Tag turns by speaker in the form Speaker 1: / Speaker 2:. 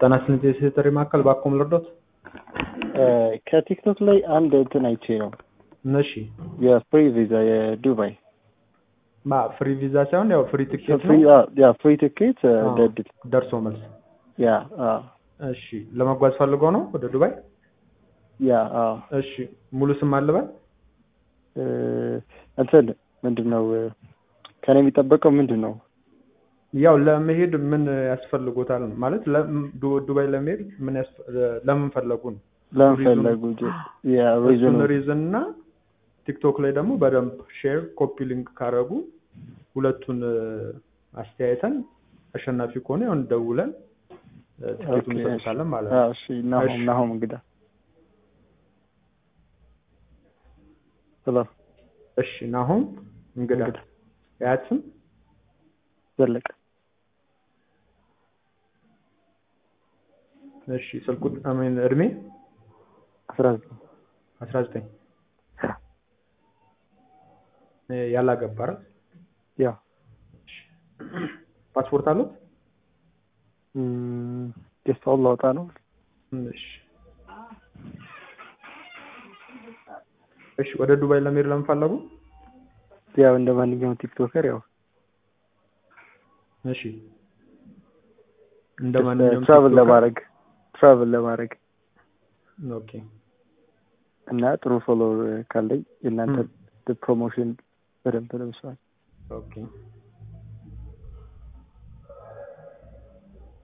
Speaker 1: ጤና ይስጥልኝ የሴክሬታሪ ማዕከል ባኮም ልርዶት?
Speaker 2: ከቲክቶክ ላይ አንድ እንትን አይቼ ነው
Speaker 1: እሺ
Speaker 2: የፍሪ ቪዛ የዱባይ
Speaker 1: ማ ፍሪ ቪዛ ሳይሆን ያው ፍሪ ትኬት
Speaker 2: ፍሪ
Speaker 1: ነው
Speaker 2: ያ ፍሪ ቲኬት
Speaker 1: አዎ፣
Speaker 2: ደድል
Speaker 1: ደርሶ መልስ።
Speaker 2: ያ አዎ
Speaker 1: እሺ ለመጓዝ ፈልገው ነው ወደ ዱባይ?
Speaker 2: ያ አዎ
Speaker 1: እሺ ሙሉ ስም አለበል?
Speaker 2: እ፣ እንትን ምንድን ነው ከኔ የሚጠበቀው ምንድን ነው?
Speaker 1: ያው ለመሄድ ምን ያስፈልጎታል ነው ማለት ለ- ዱ- ዱባይ ለመሄድ ምን ያስፈ- ለምን ፈለጉ ነው
Speaker 2: ለምን
Speaker 1: ሪዝኑ-
Speaker 2: ፈለጉ? ያ
Speaker 1: እሱን
Speaker 2: ሪዝኑ
Speaker 1: ሪዝን እና ቲክቶክ ላይ ደግሞ በደንብ ሼር ኮፒ ሊንክ ካረጉ ሁለቱን እ፣ አስተያየተን አሸናፊ ከሆነ ያው ደውለን እ፣ ትኬቱን
Speaker 2: ኦኬ፣
Speaker 1: እንሰጥታለን ማለት ነው።
Speaker 2: አዎ፣ እሺ ናሆም
Speaker 1: እሺ።
Speaker 2: ናሆም እንግዳ ሄሎ
Speaker 1: እሺ ናሆም እንግዳ
Speaker 2: እንግዳ
Speaker 1: ያት ስም
Speaker 2: ዘለቀ
Speaker 1: እሺ ስልኩ አሜን እድሜ
Speaker 2: አስራ ዘጠኝ
Speaker 1: አስራ ዘጠኝ ያላገባ አይደል?
Speaker 2: ያ
Speaker 1: ፓስፖርት አሉት?
Speaker 2: እም፣ ደስታውን ላውጣ ነው
Speaker 1: እሺ እሺ ወደ ዱባይ ለመሄድ ለምን ፈለጉ?
Speaker 2: ያው እንደ ማንኛውም ቲክቶከር ያው
Speaker 1: እሺ እንደ ማንኛውም
Speaker 2: ትራቭል
Speaker 1: ቲክቶከር-
Speaker 2: ለማድረግ ትራቭል ለማድረግ
Speaker 1: ኦኬ
Speaker 2: እና ጥሩ ፎሎወር ካለኝ የእናንተ
Speaker 1: ም።
Speaker 2: ፕሮሞሽን በደንብ ለመስራት
Speaker 1: ኦኬ